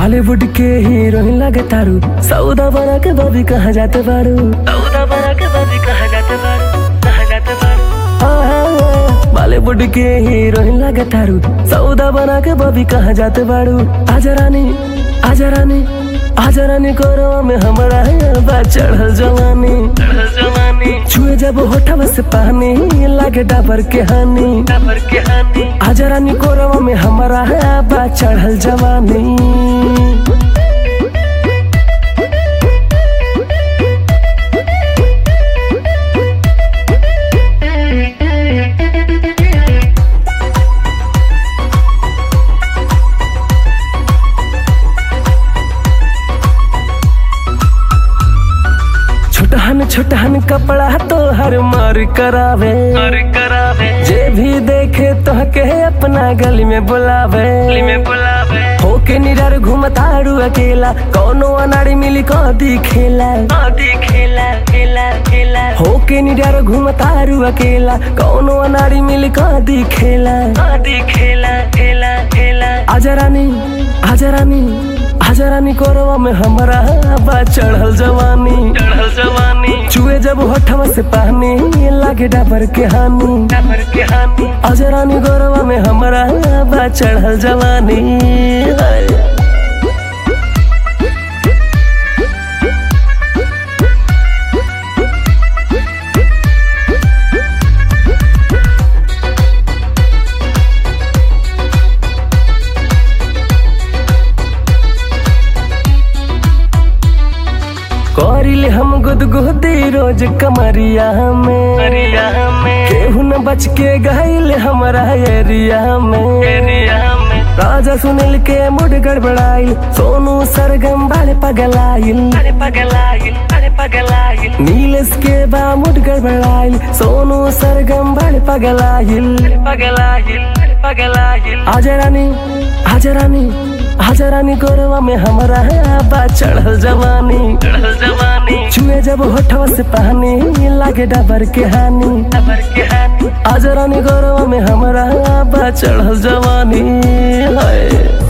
बॉलीवुड के हीरोइन लगे तारू सौदा बना के बबी कहाँ जाते बारू सौदा बना के बबी कहाँ जाते बारू कहाँ जाते बारू बॉलीवुड के हीरोइन लगे तारू सौदा बना के बबी कहाँ जाते बारू आजा रानी आजा रानी आजा रानी करो में हमारा बा चढ़ल जवानी चढ़ल जवानी छुए जब होठवा से पानी लागे डाबर के हानी डाबर के हानी आजा रानी कोरवा में हमारा बा चढ़ल जवानी छोटहन छोटहन कपड़ा तो हर मार करावे मार करावे जे भी देखे तो के अपना गली में बुलावे गली में बुलावे होके निडर घूमतारू अकेला कौनो अनाड़ी मिली कदी खेला कदी खेला खेला खेला होके निडर घूमतारू अकेला कौनो अनाड़ी मिली कदी खेला कदी खेला खेला खेला आजा रानी आजा रानी आजा रानी कोरवा में हमारा बा चढ़ल जवानी चढ़ल जवानी चुए जब होठवा से पानी लागे डाबर के हानी डाबर के हानी आजा रानी कोरवा में हमारा बा चढ़ल जवानी हाय। करिले हम गुदगुदी रोज कमरिया में में केहू न बच के गईल हमारा एरिया में एरिया में राजा सुनील के मुड गड़बड़ाई सोनू सरगम बाले पगलाइल अरे पगलाइल अरे पगलाइल नीलेश के बा मुड गड़बड़ाइल सोनू सरगम बाले पगलाइल अरे पगलाइल अरे पगलाइल आजा रानी आजा रानी आजा रानी गोरवा में हमारा बा चढ़ल जवानी चढ़ल जवानी छुए जब होठवा से पानी लागे डबर के हानी डबर के हानी आजा रानी गोरवा में हमारा बा चढ़ल जवानी हाय